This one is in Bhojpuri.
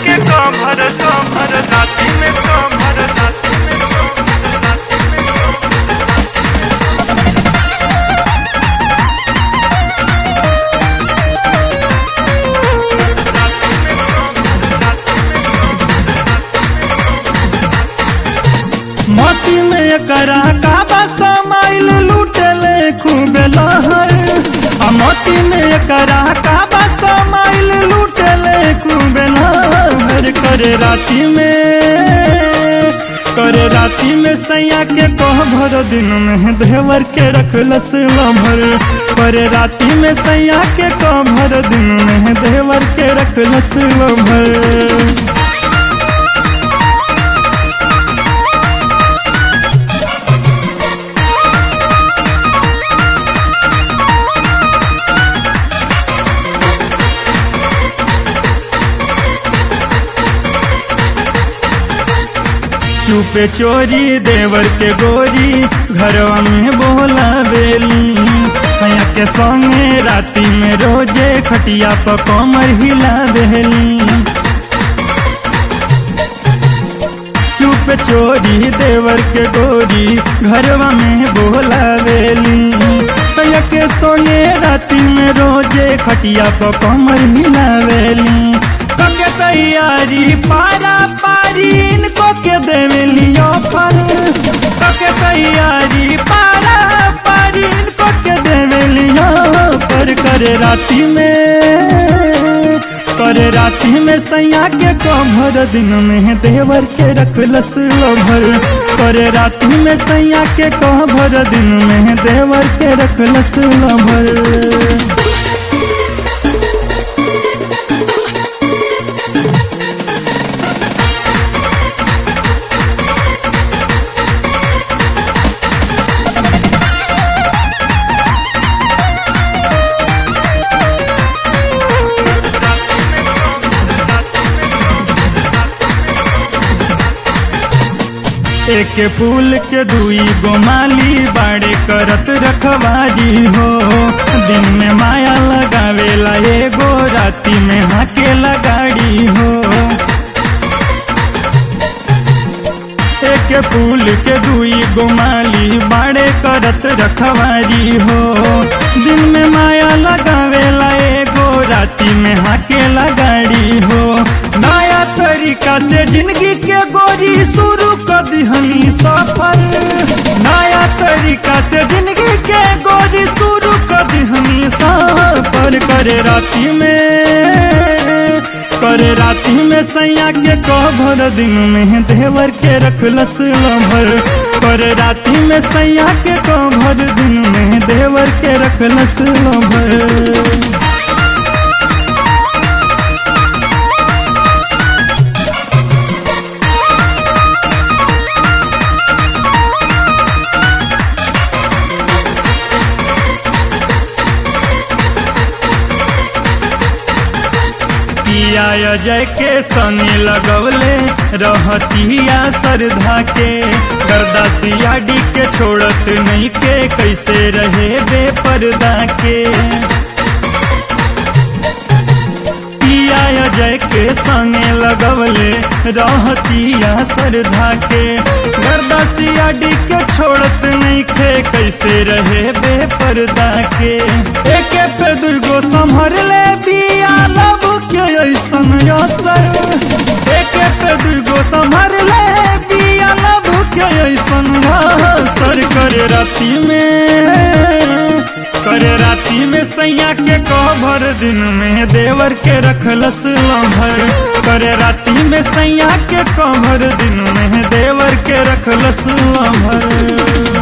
के कमर कमर राती में कमर राती में कमर राती में मोती में करा काबा समाइल लूटले खूब लहर आ मोती में करा काबा समाइल लूटले खूब लहर करे राती में करे राती में सैया के कह भर दिन में देवर के रखलस लभर करे राती में सैया के कह भर दिन में देवर के रखलस लभर चुपे चोरी देवर के गोरी घरवा में बोला बेली सैया के संगे राती में रोजे खटिया पर कमर हिला बेली चुप चोरी देवर के गोरी घरवा में बोला बेली सैया के संगे राती में रोजे खटिया पर कमर हिला बेली कके तैयारी पारा पारी इनको के देवेलियो फल कके तैयारी पारा पारी इनको के देवेलियो पर करे राती में करे राती में सैया के कमर दिन में देवर के रखलस लभर करे राती में सैया के कमर दिन में देवर के रखलस लभर एक फूल के दुई गोमाली बाड़े करत रखवारी हो दिन में माया लगावेला एगो राती में हाके लगाड़ी हो एक फूल के दुई गोमाली बाड़े करत रखवारी हो दिन में माया लगावेला एगो राती में हाके लगाड़ी हो नया तरीका से जिंदगी के गोरी शुरू कर दिहनी सफर नया तरीका से जिंदगी के गोरी शुरू कर दिहनी सफर करे राती में करे राती में सैया के कभर दिन में देवर के रखलस लभर करे राती में सैया के कभर दिन में देवर के रखलस लभर पिया जय के सनी लगवले रहतिया सरधा के गर्दासिया डी के छोड़त नहीं के कैसे रहे बेपर्दा के पिया जय के संगे लगवले रहतिया सरधा के गर्दासिया डी के छोड़त नहीं के कैसे रहे बेपर्दा के एक पे दुर्गो संभर ले पिया लब के ऐसन असर एक पे दुर्गो संभर ले पिया लब के ऐसन असर करे राती में करे राती में सैया के कभर दिन में देवर के रखलस लभर करे राती में सैया के कभर दिन में देवर के रखलस लभर